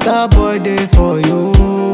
Star boy day for you.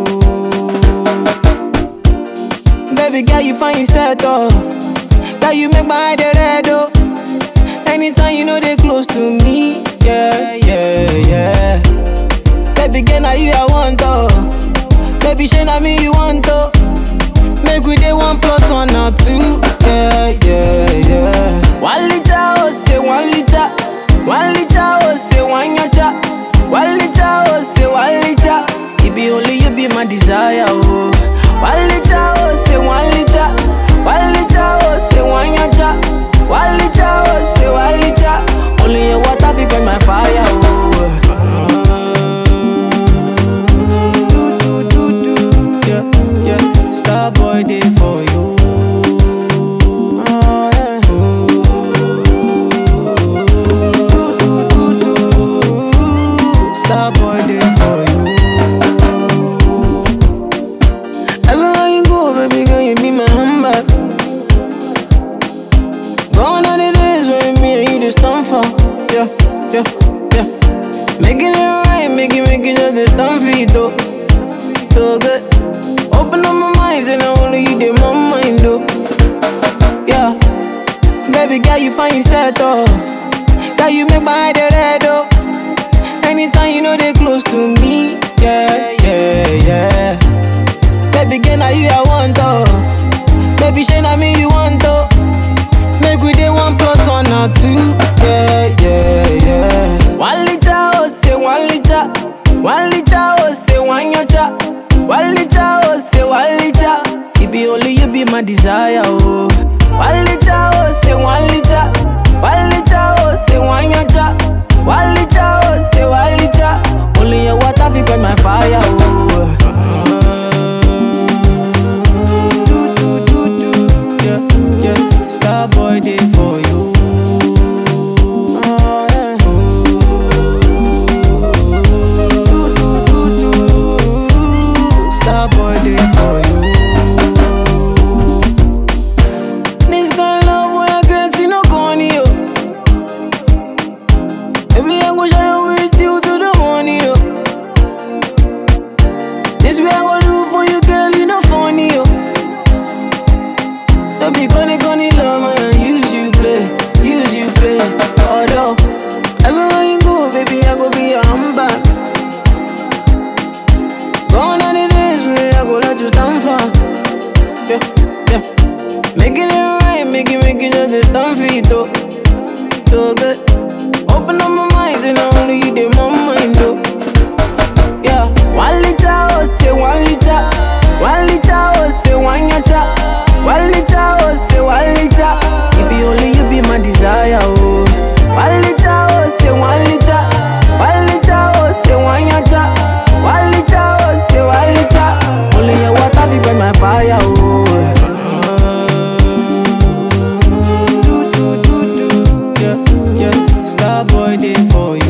Baby girl, you find yourself oh. Girl, you make my eye dey red oh. Anytime you know they close to me, yeah, yeah, yeah. Baby girl, now you I want oh. Baby, shey na me you want oh. Make we dey one plus one or two, yeah, yeah, yeah. One liter oh say one liter, one liter oh say one yacha, one liter oh say one liter. It be only you be my desire oh. One liter oh say one liter, one liter oh say one yacha, one liter oh say one liter. Only your water fi burn my fire oh. Do, do, do, do. Yeah, yeah. Star boy day for you. Star boy day for you. Everywhere you go, baby girl, you be my handbag. Gone are the days when me and you just stand for. Yeah, yeah, yeah. Making it right, make it, make it just a stand for it, though. So good. Open up my mind, and I only you did my mind, though. Yeah. Baby girl, you find yourself, oh. Girl, you make my eye dey red, oh. Anytime you know they close to me, yeah, yeah, yeah. Baby girl, now you I want, oh. Baby, shey na me you want, oh. Make we dey one plus one or two, yeah, yeah, yeah. One liter, oh, say one liter. One liter, oh, say one yacha. One liter, oh, say one liter. It be only you be my desire, oh. One liter, oh, say one liter. One liter, oh, say one yacha. One liter, oh, say one liter. Only your water fi quench my fire, oh. Do, do, do, do. Yeah, yeah. Star boy day for you. Do, do, do, do. Star boy day for you. This kind of love when I get you no corny yo. Baby I go shine with you to the morning yo. This way I go do for you girl you no funny yo. Don't be gonna gonna love man, use you play, use you play. Although everywhere you go, baby, I go be your handbag. Gone are the days when I go let you stand for. Yeah, yeah. Making it right, make it, make it just a stand for it, though. So good. Open up my mind, and I only you did my mind, though. Yeah, one liter, oh, say one liter. One liter, oh, say one yacha. One liter, oh, say one liter. It be only you be my desire, oh. One liter, oh, say one liter. One liter, oh, say one yacha. One liter, oh, say one liter. Only your water fi burn my fire, oh. Do, do, do, do. Yeah, yeah. Star boy day for you.